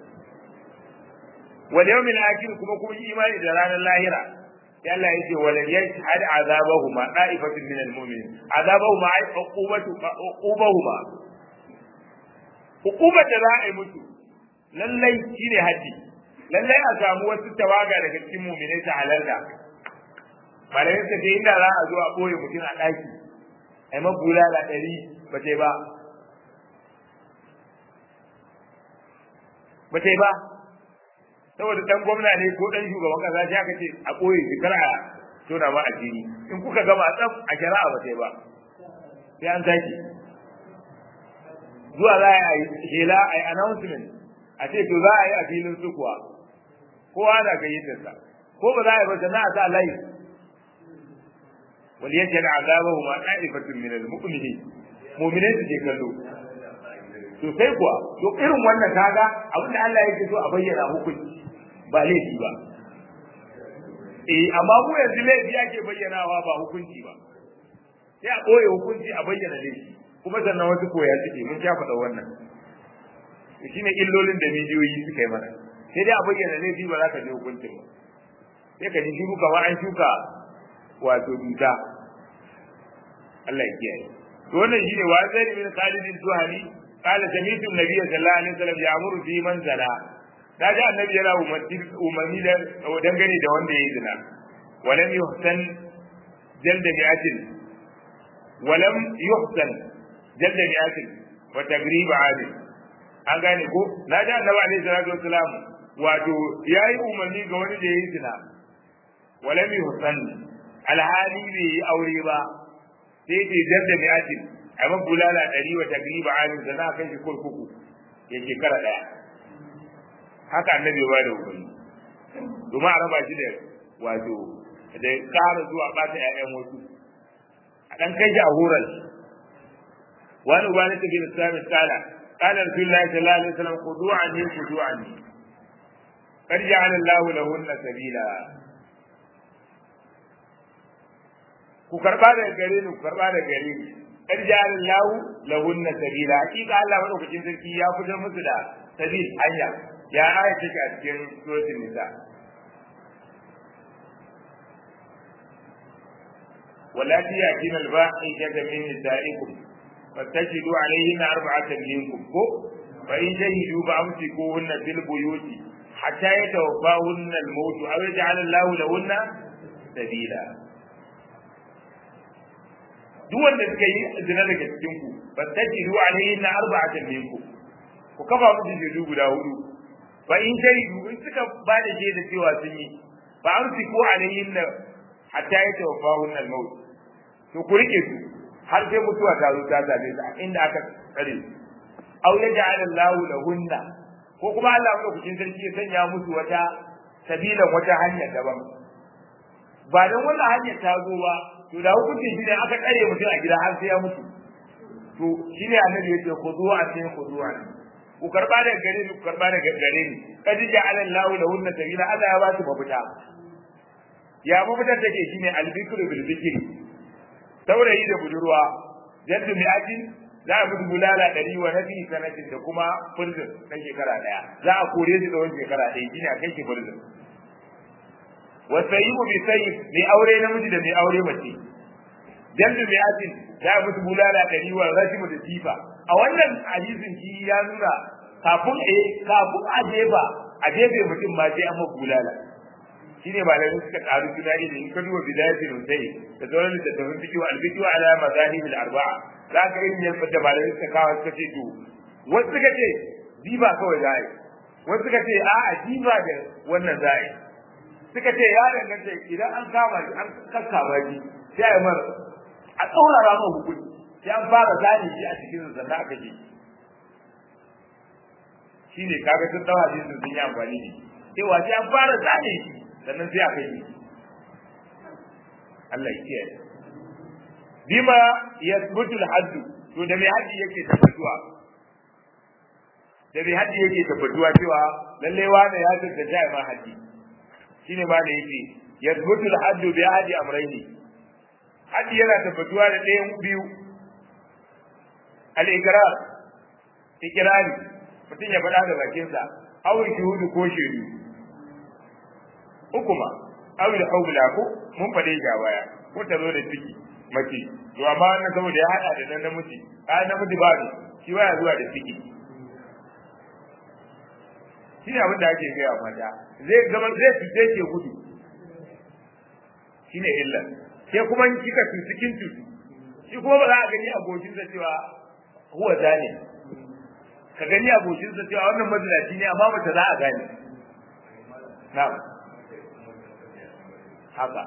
wal yawmil akhir kuma kun imani da ranar lahira sai Allah ya ce wal yashhad azabahuma da'ifatun min al mu'minin azabahuma ay uqubatu uqubahuma hukumar da za a yi musu lallai shine haddi lallai a samu wasu tawaga daga cikin muminai ta halarta malayin sa ce inda za a zo a ɓoye mutum a ɗaki ai mabulala ɗari ba ta ba ba ta ba saboda dan gwamna ne ko dan shugaban kasa sai aka ce a ɓoye shi kar a tona ma addini in kuka gama tsaf a shari'a ba ta ba sai an zaki zuwa za a yi hela a yi announcement a ce to za a yi a filin su kuwa kowa na gayyatar sa ko ba za a yi ba sannan a sa layi wal yajal azabahu ma ta'ifatun min al-mu'minin mu'minin su ke kallo to sai kuwa to irin wannan kaga abin da Allah yake so a bayyana hukunci ba laifi ba eh amma mu yanzu laifi ake bayyanawa ba hukunci ba sai a ɓoye hukunci a bayyana laifi kuma sannan wasu koya suke mun sha faɗa wannan shi ne illolin da mijiyoyi suka yi mana sai dai a bayyana laifi ba za ka je hukuncin ba sai ka ji shi kamar an shuka wato duta Allah ya kiyaye to wannan shine wa zai min Khalid Zuhani qala sami'tu an-nabiy sallallahu alaihi wasallam ya'muru fi man zana da ji annabi yana umarni da dangane da wanda yayi zina walam yuhsan jalda mi'atin walam yuhsan jalda mi'atin wa tagrib 'adil an gane ko na ji annabi alaihi salatu wasalam wato yayi umarni ga wani da yayi zina walam yuhsan alhali bai yi aure ba sai ke jarda mai ajin a man bulala ɗari wa tagriba alim da na kai shi kurkuku ya shekara ɗaya haka annabi ba da umarni domin a raba shi da wato da ƙara zuwa ɓata ƴaƴan wasu a ɗan kai shi a horar wani uba na tafi da sami tsala قال رسول الله صلى الله عليه وسلم خذوا عني خذوا عني قد جعل الله لهن سبيلا ku karba daga gare ni ku karba daga gare ni qad ja'ala Allahu lahunna sabila hakika Allah madaukakin sarki ya fitar musu da sabil hanya ya aya take a cikin suratul nisa والتي يأتين الفاحشة من نسائكم فاستشهدوا عليهن أربعة منكم فإن شهدوا فأمسكوهن في البيوت hatta yatawaffahunna al-maut aw yaj'al Allahu lahunna sabila duk wanda suka yi zina daga cikin ku fastajiru alayhinna arba'atan minkum ku kafa musu shaidu guda hudu fa in shaidu in suka ba da shaida cewa sun yi fa amsiku alayhinna hatta yatawaffahunna al-maut to ku rike su har sai mutuwa ta zo ta zabe su inda aka tsare su aw yaj'al Allahu lahunna ko kuma Allah ya kucin sarki ya sanya musu wata sabilan wata hanya daban ba dan wannan hanyar ta zo ba to da hukuncin shi ne aka tsare mutum a gida har sai ya mutu to shine annabi yake khuduwa a cikin khuduwa ku karba daga gare ni ku karba daga gare ni kad ja'ala Allahu lahunna sabila Allah ya ba su mafita ya mafita take shine al-bikru bil bikri saurayi da budurwa jaddu mi'atin za a mutu bulala ɗari wa nabi sanatin da kuma furzin na shekara ɗaya za a kore su da wani shekara ɗaya shine a kai shi furzin wa sayyibu bi sayyib mai aure namiji da mai aure mace jaddu mi'atin za a mutu bulala ɗari wa rashimu da tifa a wannan hadisin shi ya nuna kafin a kafin a jefa a jefe mutum ma sai an bulala shine malamai suka karu tunani da in ka duba bidayatul musayi da sauran littattafan fiqh al fiqh ala mazahib al arba'a za ka irin yadda da malamai suka kawo suka ce to wasu suka ce diba kawai za a yi wasu suka ce a'a diba da wannan za a yi suka ce ya danganta idan an kama shi an kakkama shi sai a yi mara a tsaurara ma hukunci sai an fara zane shi a cikin sannan aka ji shine kaga sun dawa shi sun yi amfani da shi cewa sai an fara zane shi sannan sai aka yi Allah ya kiyaye bima yasbutul hadd to da mai haji yake tabbatuwa da mai haji yake tabbatuwa cewa lalle wanda ya tsaka jai ma haji shine ma da yake yasbutul hadd bi haji amrayni haji yana tabbatuwa da ɗayan biyu al-ikrar ikrari mutum ya faɗa da bakinsa aw shuhudu ko shaidu uku ma awil haula ko mun fade ga baya ko ta zo da ciki mace to amma wannan saboda ya hada da nan namiji a namiji ba ne shi waya zuwa da ciki shi ne abin da ake gaya mata zai gaba zai fice ke gudu shi ne illa sai kuma in kika su cikin tutu shi kuma ba za a gani abokin sa cewa huwa zane ka gani abokin sa cewa wannan mazinaci ne amma mace za a gane na'am haka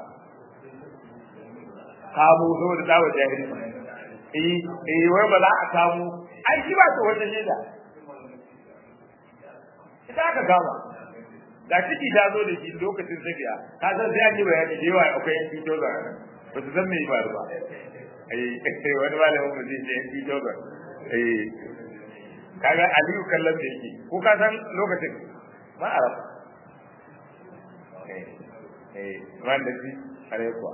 kamo saboda tsawo jahili eh eh wai ba za a kamo ai shi ba ta wata shaida ita aka kama da ciki ta zo da shi lokacin safiya ka san sai an yi bayani da yawa akwai yan fito da ba su san me ba ba eh wani malamin mu zai ce yan fito da eh kaga aliyu kallon da yake ko ka san lokacin ma arab eh eh wanda shi are kuwa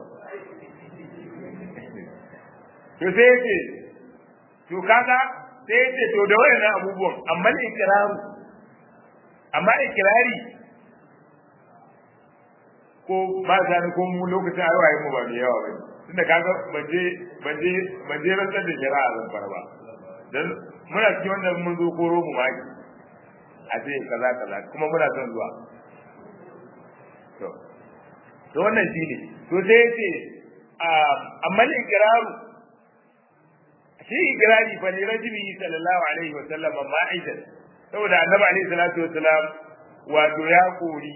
to sai yace to kaga sai yace to da wayannan abubuwan amma ikraru amma ikrari ko ba za ni ko mu lokacin ayi mu ba da yawa bane tunda kaga banje banje banje rantsar da shari'a zan fara ba dan muna cikin wanda mun zo koro mu maki a ce kaza kaza kuma muna son zuwa to to wannan shine to sai yace amma ikraru shi ikrari fa ne rajuli sallallahu alaihi wa sallam ma'idan saboda annabi alaihi salatu wa salam wato ya kori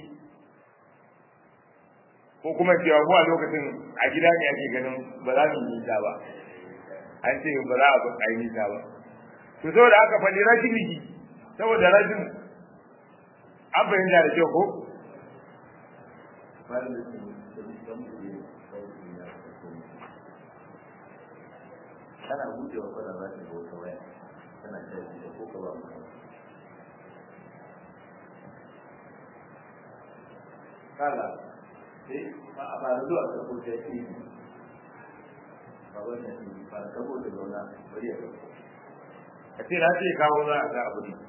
ko kuma cewa ko a lokacin a gida ne ake ganin ba za mu yi ba an ce ba za a ba a yi ba to saboda haka fa ne rajuli saboda rajul an bayyana da kyau ko kana gujewa fara za ka ga wata waya kana tashi da ko ka ba mu kala sai ba a ba zuwa ka ko ta yi ba wannan shi ba ka ko da zauna bari ya ga a ce na ce kawo za a ga abu ne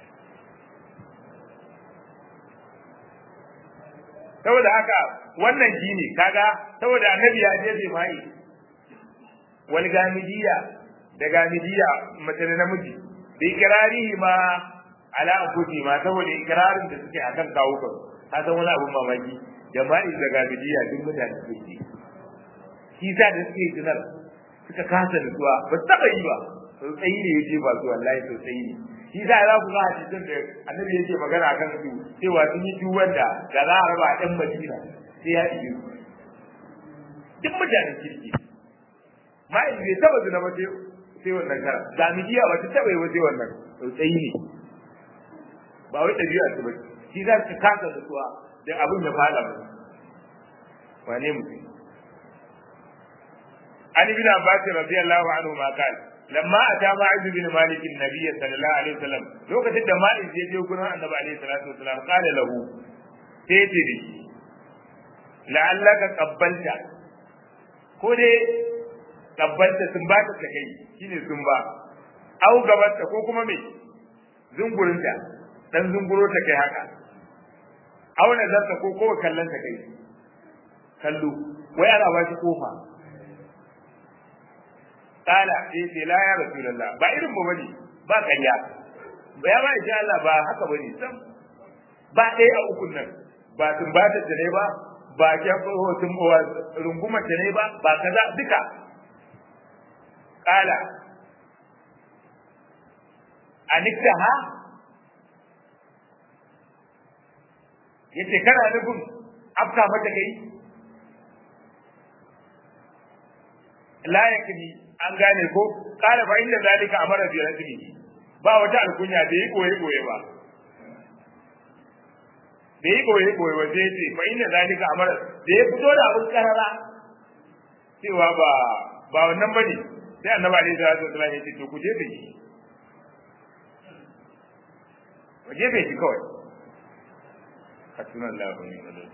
saboda haka wannan shi ne kaga saboda annabi ya jefe mai wal gamidiya da gamidiya mace da namiji bi kirarihi ma ala anfusi ma saboda ikrarin da suke akan kawo kan ka san wani abun mamaki jama'i da gamidiya duk mutane suke shi sa da suke tunar suka kasa nutsuwa ba su taɓa yi ba sosai ne ya je ba su wallahi sosai ne shi sa za ku ga hadisin da annabi yake magana akan su cewa sun yi tuwon da da za a raba ɗan madina sai ya iya duk mutanen kirki ma'aikata bai taɓa zina ba sai wannan kara gamidiya ba ta taɓa yi ba sai wannan sosai ne ba wai ɗabi'a su ba shi za su kasa nutsuwa da abin ya fada mu wane mutum عن ابن عباس رضي الله عنهما قال لما اتى ماعز بن مالك النبي صلى الله عليه وسلم لوكتين da ma'iz ya je gurin annabi alaihi salatu wasalam qala lahu sai ce da shi la'allaka qabbalta ko dai qabbalta sun ba ta kai shine sun ba au gabatta ko kuma me zungurinta dan zunguro ta kai haka au nazarta ko ko kallon ta kai kallo wai ana ba shi kofa kala sai ce la ya rasulullah ba irin mu bane ba kanya ba ya ba insha Allah ba haka bane sam ba ɗaya a ukun nan ba tun ba ta ne ba ba ke hotin rungumar ta ne ba ba kaza duka kala anikta ha yace kana nufin afka mata kai la yakni an gane ko kala fa inda zalika amara bi rajuli ba wata alkunya da yi koye koye ba da yi koye koye ba sai ce fa inda zalika amara da ya fito da abin karara cewa ba ba wannan bane sai annabi alaihi salatu wasallam ya ce to ku je da shi ku je da shi kawai hasbunallahu wa ni'mal wakeel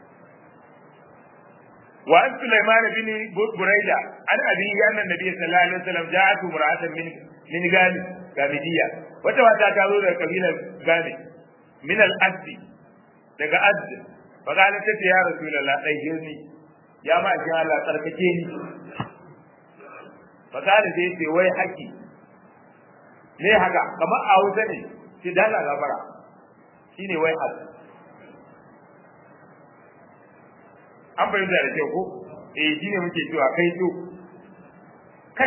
وعن سليمان بن بريدة عن أبيه أن النبي صلى الله عليه وسلم جاءته امرأة من من غامي غامدية وتواتى تقول قبيلة غامي من الأسد daga azd fa kana tace ya rasulullah dai girni ya ma ji Allah tsarkake ni fa kana sai ce wai haki ne haka kamar a wuta ne shi dala gabara shine wai haki an fahimta da kyau ko eh shine muke cewa kai to kai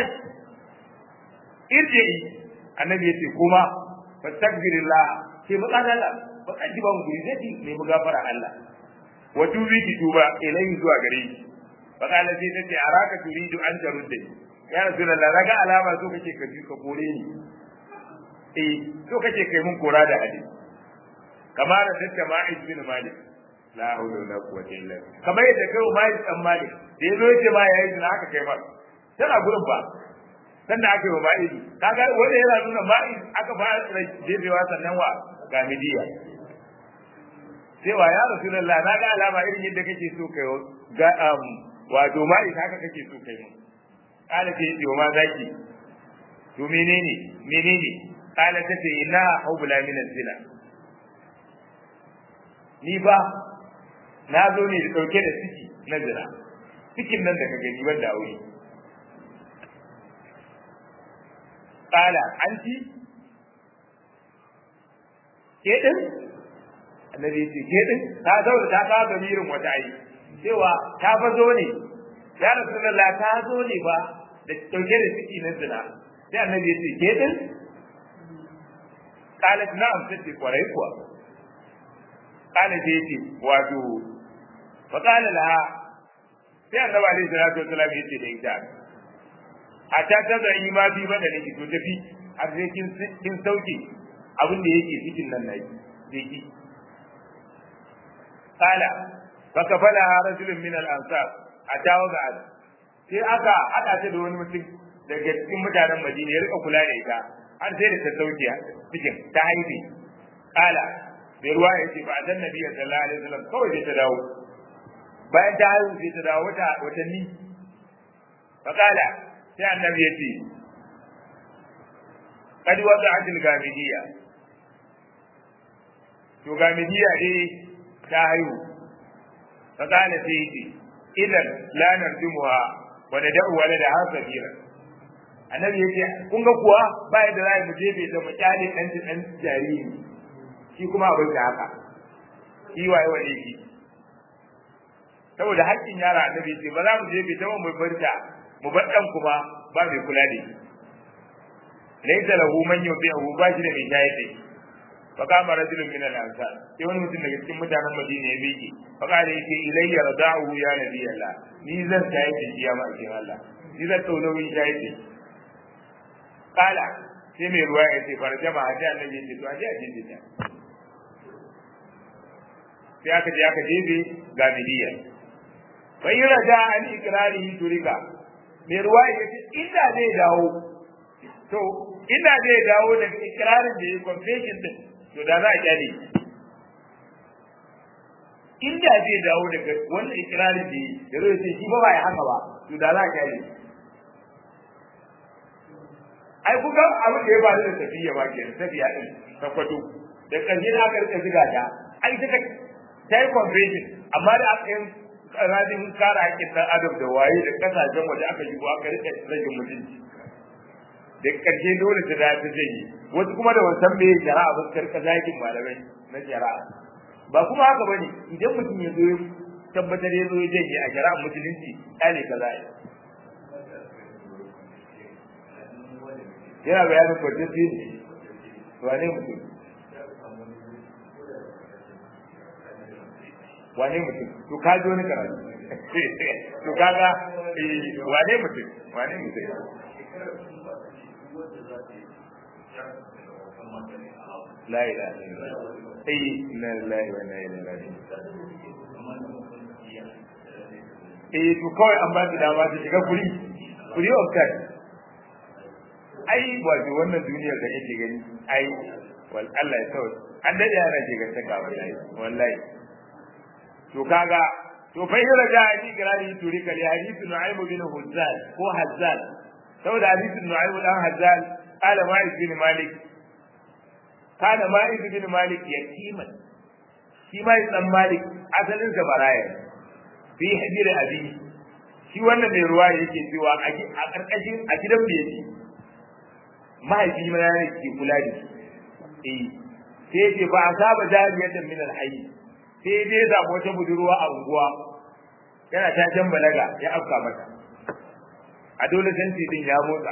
irje annabi yace kuma fastaghfirullah ke baka Allah baka ji ban guri zai ne mu gafara Allah wa tubi ki tuba ilai zuwa gare shi baka Allah sai tace araka turidu an tarudda ya rasulullah daga alama so kake ka ji ka kore ni eh so kake kai mun kora da hadisi kamar da tace ma'iz bin malik la hawla wala quwwata illa billah kamar yadda kai ma yi tsammani da yazo yace ma yayi da haka kai ma tana gurin ba dan da aka yi ma idi kaga wanda yana nuna ma aka fara jefewa sannan wa ga midiya cewa ya rasulullah na ga alama irin yadda kake so kai ga um wato ma ita haka kake so kai mu kala ce yi ma zaki to menene menene kala ta ce ina hubla min zina ni ba na zo ne da ɗauke da ciki na zina cikin nan da ka gani wanda aure ƙala anti ke ɗin annabi ya ce ke ɗin ta zauna ta kawo gamirin wata ayi cewa ta fa zo ne ya rasulullah ta zo ne ba da ɗauke da ciki na zina sai annabi ya ce ke ɗin ƙalat na'am sai kwarai kuwa ƙala sai ya ce wato faƙala laha sai annabi alaihi salatu wasallam ya ce da ita a ta ta zan yi ma bi ba da nake to tafi har sai kin kin sauke abin da yake cikin nan nayi zai ki qala fa kafala rajulun min al ansar atawa ga sai aka hada ta da wani mutum daga cikin mutanen Madina ya rika kula da ita har sai da ta sauke cikin ta haife qala bai ruwa ya ce ba a dan nabi sallallahu alaihi wasallam kawai sai ta dawo bayan ta haihu sai ta dawo wata watanni fa qala sai annabi ya ce kadi wata ajin gamidiya to gamidiya dai ta haihu fa kana sai ce idan la narjumuha wa nad'u walada ha sabira annabi yake kun ga kuwa ba yadda za mu jefe ta mu kyale dan dan jariri shi kuma abin da haka shi waye waye shi saboda haƙƙin yara annabi ce ba za mu jefe ta mu barta mu bar dan kuma ba mai kula da shi laysa lahu man yubi'u ba shi da mai shayar da shi فقام رجل من الانصار sai wani mutum daga cikin mutanen Madina ya miƙe faqala yake ilayya rada'u ya nabi Allah ni zan tayi da shi ya ma'aikin Allah ni zan tau nauyin tayi da shi kala sai mai ruwa ya ce farjama a ji annabi ce to a ji a ji ta sai aka je aka jebe ga miliya fa yi raja an ikrarihi turika mai ruwa ya ce inda zai dawo to inda zai dawo daga ikrarin da ya confession din to da za a kyale inda zai dawo daga wannan ikirarin da ya zo ce shi ba ba ya haka ba to da za a kyale ai kuka abin da ya ba da tafiya ba ke tafiya din ta kwato da karshe da aka rika ziga ta ai ta ta yi confession amma da aka yi rajin kare haƙƙin ɗan adam da waye da kasashen waje aka shigo aka rika rage mutunci da karshe dole ta da ta janye wasu kuma da wasan me shari'a ba karka zakin malamai na shari'a ba kuma haka bane idan mutum ya zo ya tabbatar ya zo ya janye a shari'a musulunci ɗale ka za yana bayanin kwanciyar ne wane mutum wane mutum to ka ji wani karatu to kaga wane mutum wane mutum la ilaha illallah ai inna lillahi wa inna ilaihi raji'un eh to kawai an ba su dama su shiga kuri kuri of time ai wato wannan duniyar da yake gani ai wal Allah ya tawo an dade yana ce ga saka wallahi wallahi to kaga to fa hira da ni garari turi kali hadithu nu'aym bin huzzal ko hazzal saboda hadithu nu'aym dan hazzal qala ma'id bin malik kana ma'id bin malik yatiman shi ma dan malik asalin sa baraya fi hijira abi shi wannan mai ruwa yake cewa a karkashin a gidan bai yake mahaifi ma ya ke kula da shi eh sai yake ba a saba jariyatan min alhayy sai dai ya samu wata budurwa a unguwa yana ta jan balaga ya afka mata a dole santi din ya motsa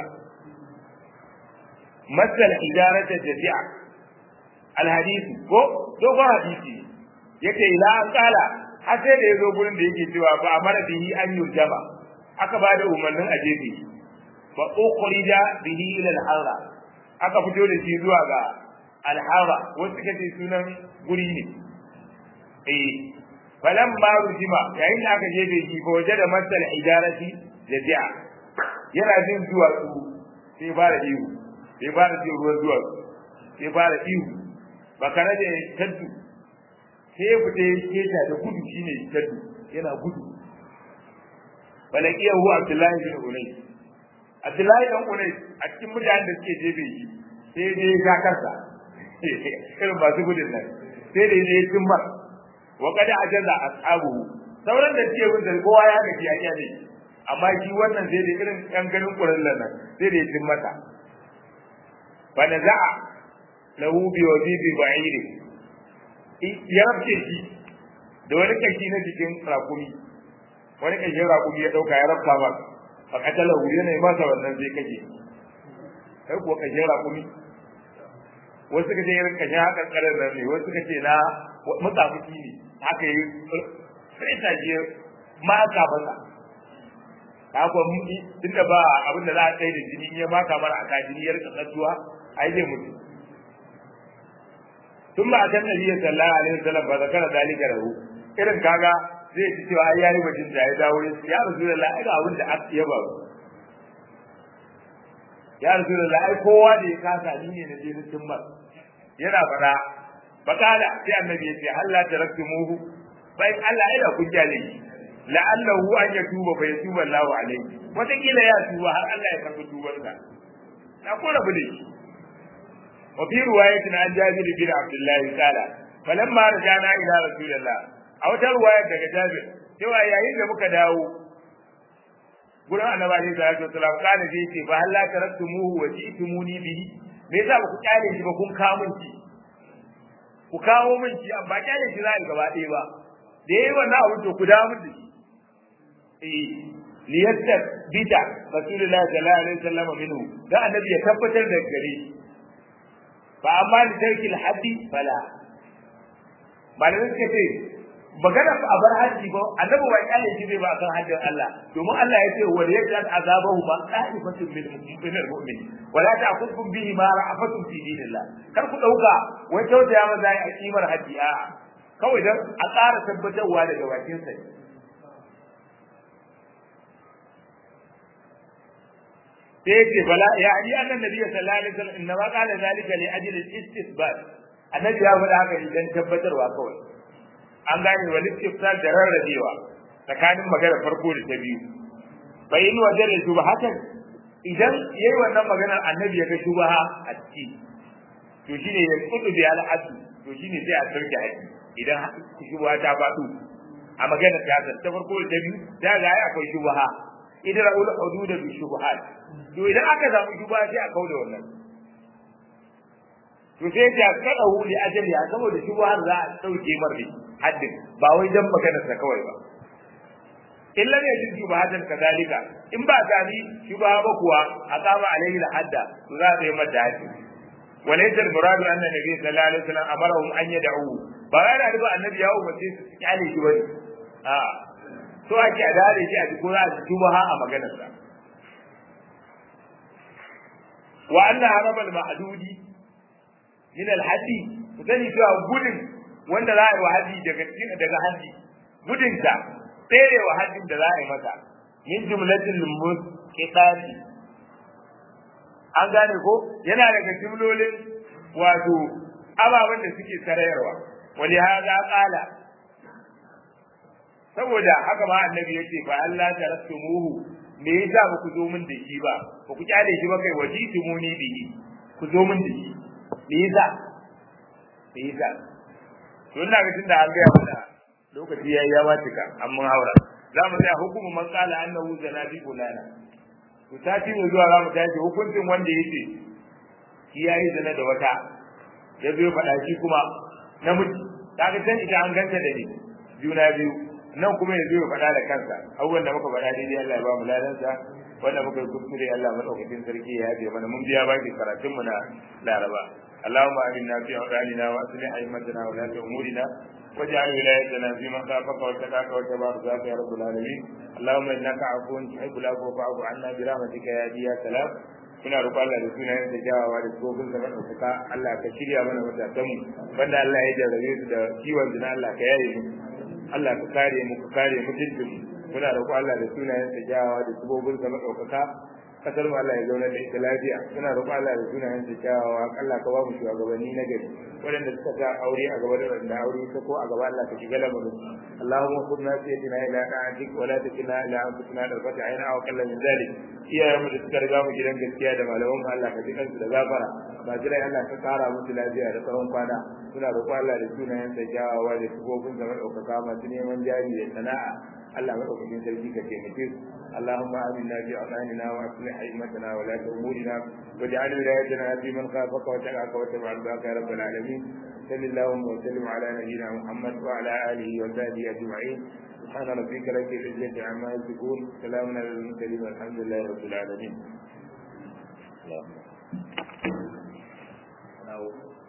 masal idarata jami'a alhadisi ko dogon hadisi yake ila an kala har sai da yazo gurin da yake cewa ba amara bihi an yurjama aka ba da umarnin a jefe fa ukhrija bihi ila al-harra aka fito da shi zuwa ga al-harra wasu kace sunan guri ne eh falan ma rujima yayin da aka jefe shi ko waje da masal idarati jazi'a yana jin zuwa su sai fara ihu sai fara jin ruwan zuwa sai fara ihu bakara da taddu sai ya fita ya keta da gudu shine taddu yana gudu balakiya huwa abdullahi bin unay abdullahi dan unay a cikin mutanen da suke jebe shi sai dai ya karsa irin masu gudun nan sai dai ya timmar wa kada ajaza ashabu sauran da suke bin kowa ya gaji a kyale amma shi wannan sai dai irin kan ganin kurallan nan sai dai ya timmata fa naza'a lahu bi wazibi ba'iri ya rabce shi da wani kashi na jikin rakumi wani kashin rakumi ya dauka ya rabta ba fa katala hu yana masa wannan sai kake kai kuwa kashin rakumi wasu kace irin kashin hakan karar nan ne wasu kace na mutsafuki ne haka yi sai ta je ma ka basa ka ko tunda ba abin da za a kai da jini ya maka mara aka jini ya rika tsattuwa ai zai mutu ثم أتى النبي صلى الله عليه وسلم فذكر ذلك له irin kaga zai ci cewa ai yayi bajin da ya dawo ya rasulullah ai ga abin da aka yaba ya rasulullah ai kowa da ya kasa ni ne na je cikin mar yana fada bakala sai annabi ya ce halla taraktumuhu bai Allah ai da kun jale la'allahu an yatuba fa yatuba Allahu alaihi wata kila ya tuba har Allah ya karbi tubarsa na ko rabu da shi وفي رواية عن جابر بن عبد الله قال فلما رجعنا إلى رسول الله أو رواية daga Jabir cewa yayin da muka dawo gurin annabi alaihi salatu wasalam kana sai ce fa halla taraktumuhu wa ji'tumuni bihi me yasa ba ku kyale shi ba kun kawo min shi ku kawo min shi amma kyale shi za a gaba ɗaya ba da yayi wannan abu to ku dawo min da shi eh liyatta bita rasulullahi sallallahu alaihi wasallam minhu da annabi ya tabbatar da gare shi fa amma li tarki al-haddi fala malamin suka ce magana a bar haji ba annabi ba kyale shi bai ba akan hajjin Allah domin Allah ya ce wal yajal azabahu ba qa'ifatun min min al-mu'min wala ta'khudhukum bihi ma ra'afatun fi dinillah kar ku dauka wai tausaya maza a kimar haji a kawai dan a ƙara tabbatarwa daga bakin sa sai yace bala ya ali annan nabi sallallahu alaihi wasallam inna ma qala zalika li ajli al-istisbat annabi ya faɗa haka ne dan tabbatarwa kawai an gane wani istifsal da rarrabewa tsakanin magana farko da ta biyu bai in wajen da shubahatan idan yayi wannan maganar annabi ya ga shubaha a ciki to shine ya kudu bi al-hadd to shine sai a sarki haji idan shubaha ta faɗo a maganar ta ta farko da ta biyu da ga ai akwai shubaha idan ul hudud bi shubahat to idan aka samu shubaha sai a kauda wannan to sai ta kada hu li ajali saboda shubahar za a dauke marri haddin ba wai dan maganar sa kawai ba illa ne jin shubahatan kadalika in ba gani shubaha ba kuwa aqama alaihi hadda to za a yi mata haddi walaysa al-murad anna nabi sallallahu alaihi wasallam amarahum an yad'u ba yana da annabi ya umarce su su kyale shi bane a to ake a dare shi a ko za a shubaha a maganar sa wa anna harama al-mahdudi min al-haddi sani cewa gudun wanda za a yi wa haji daga daga haji gudunta tsere wa hajjin da za a yi mata min jumlatil musqitati an gane ko yana daga jumlolin wato ababen da suke sarayarwa wali hada qala saboda haka ma annabi yace fa Allah tarattumuhu me yasa ba ku zo min da shi ba ba ku kyale shi ba kai wajitumuni bihi ku zo min da shi me yasa me yasa to ina ga tunda an gaya mana lokaci yayi ya watika an mun haura za mu tsaya hukumu man qala annahu zanabi bulana to sati ne zuwa za mu tashi hukuncin wanda yace shi yayi zina da wata ya zo faɗa shi kuma namiji kaga san ita an ganta da ni juna biyu nan kuma ya zo ya faɗa da kansa abubuwan da muka faɗa daidai Allah ya ba mu ladansa wanda muka yi kuskure Allah madaukakin sarki ya yafe mana mun biya baki karatun mu na Laraba اللهم آمنا في أوطاننا وأصلح أئمتنا ولاة أمورنا واجعل ولايتنا في من خافك واتقاك واتبع رضاك يا رب العالمين اللهم إنك عفو تحب العفو فاعف عنا برحمتك يا هادي يا سلام muna roƙon Allah da sunayen da jawawa da tsofin zaman ɗaukaka Allah ka shirya mana matasanmu wanda Allah ya jarrabe su da kiwon zina Allah ka yaye mu Allah ka kare mu ka kare mutuncin mu muna roƙon Allah da sunayen da jawawa da tsofin zaman ɗaukaka kasar mu Allah ya zauna da ita lafiya muna roƙon Allah da sunayen da kyawawa Allah ka ba mu shugabanni na gari waɗanda suka sa aure a gaba da waɗanda aure ta ko a gaba Allah ka shiga lamarin Allahumma khudna fi yadina ila ta'atik wa la takilna ila anfusina darfata ayna aw kallan min zalik iyayen mu da suka riga mu gidan gaskiya da malaman mu Allah ka ji kansu da gafara ba jirai Allah ka kara musu lafiya da tsawon kwana muna roƙon Allah da sunayen da kyawawa da sifofin da ɗaukaka masu neman jari da sana'a Allah madaukakin sarki ka taimake su اللهم آمنا في أوطاننا وأصلح أئمتنا ولاة أمورنا واجعل ولايتنا في من خافك وتقاك واتبع رضاك يا رب العالمين صل اللهم وسلم على نبينا محمد وعلى آله وصحبه أجمعين سبحان ربك رب العزة عما يصفون سلام على المرسلين والحمد لله رب العالمين. الله.